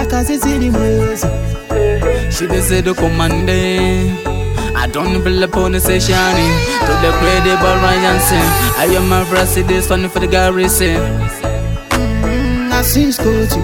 kazi zili mwezi She dey say the commande. I don't believe upon the session. To the credible Ryan Sin. I am my brassy this funny for the garrison. na siskoti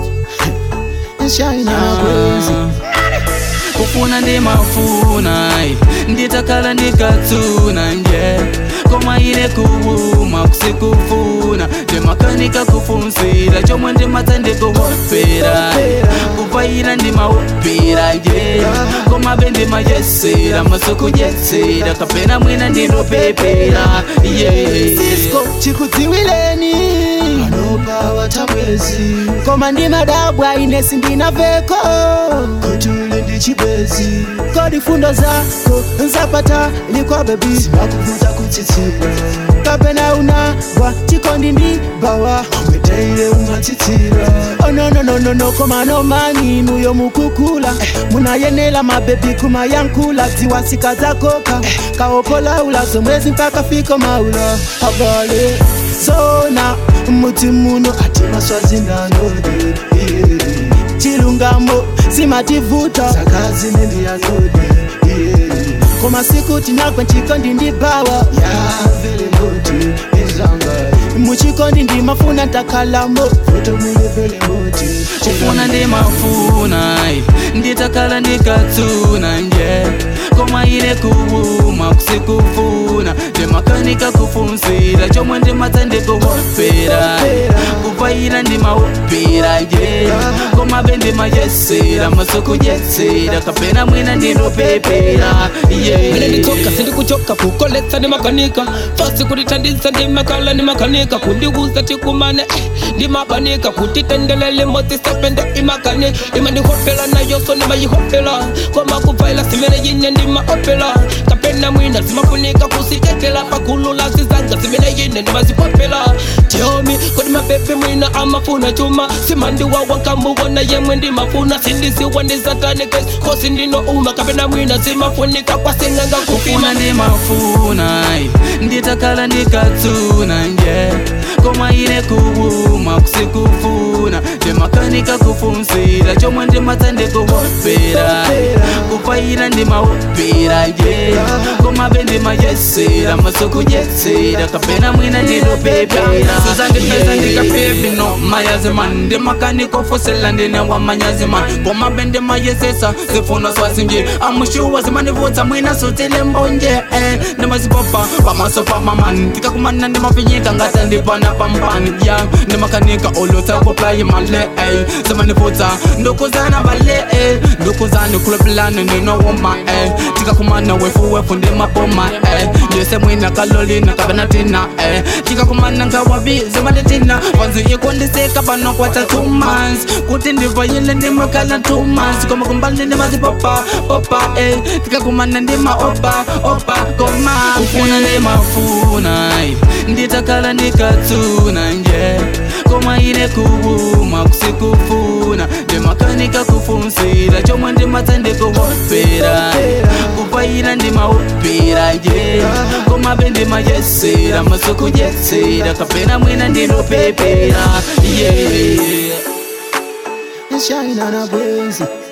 nshine na mwezi kufuna ndimafuna nditakhala ndikatsuna nje koma ine kuwuma kusikufuna ndimakanika kufunsira chomwe ndimadza ndikuhopera kupayira ndimahopera nje koma be ndimayesera maso kudyetsera kapena mwina ndinopepera yeah. sisko chikudziwileni panopa watamwezi koma ndimadabwa inesi ndinaveko kutuli ndi chibwezi kodi fundo zako nzapata likwa bebi simakuvuta kutsitsira kapena unagwa chikondi ndi bawa omweteile umatsitsira ononononono koma nomani nuyo mukukula munayenela mabebi kumayankula ziwasika zakoka kaopola ulazo mwezi mpaka fiko maula abale zona muti muno ati maswazindanode chilungamo simativuta sakazi nendiyazode koma siku tinagwe nchikondi ndibawa yavelemoti izanga muchikondi ndimafuna ntakalamo foto mulevelemoti kufuna ndimafuna nditakhala ndikatsuna nje koma ine kuwuma kusikufuna ndimakanika kufunsira chomwe ndimadza ndikuhopera kupayira ndimahopera nje koma be ndimayesera maso kudyetsera kapena mwina ndinopepera Mene nitoka sindi kuchoka kukoletsa ni makanika fasi kulitandisa ndi makala ni makanika kundiuza tikumane eh, ndi mabanika kutitendelele moti sepende imakane imandihopela nayoso nimayihopela koma kuvaila simene yine ndi maopela kapena mwina zimafunika kusitetela pakulula zizanga zimene yine ndimazipopela tiomi kodi mapepe mwina amafuna chuma simandiwawa nkambuwona yemwe ndimafuna sindisiwa ndisatanike kosi ndino uma kapena mwina zimafunika kwasinganga kufuna kufima ndimafuna nditakhala ndikatsuna nje koma ine kuwuma kusikufuna ndimakanika kufunsira chomwe ndimadza ndikuhopera kupayira ndimahopera nje koma be ndimayesera maso kudyetsera kapena mwina ndinopepera suzandipeza ndikapepino mayaziman ndimakanikofosela ndine wamanyaziman koma be ndimayesesa zifuno swazinje amushuwa zimandivutsa mwina sutile mbonje eh, ndimazipopa pamaso pamaman tikakumana ndimafinyika ngata ndipana pampani ya ndimakanika olotsakoplaimale eh, zimandivutsa ndukuzana vale eh, ndukuzani kulopilani ndinowoma eh, tikakumana wefu wefu ndimapoma eh, ndise mwina kalolina kabenatina eh, tikakumana ngawabi zimanditina vanzi ikondiseka panokwata two months kuti ndivayile ndimakala two months koma kumbali ndimazipopa popa eh, tikakumana ndima opa opa koma kufuna ndimafuna nditakhala ndikatsuna nje koma ine kuwuma kusikufuna ndimakanika kufunsira chomwe ndimadza ndikuhopera kupayira ndimahopera nje koma be ndimayesera maso kudyetsera kapena mwina ndinopepera yeah. nshine na bwenzi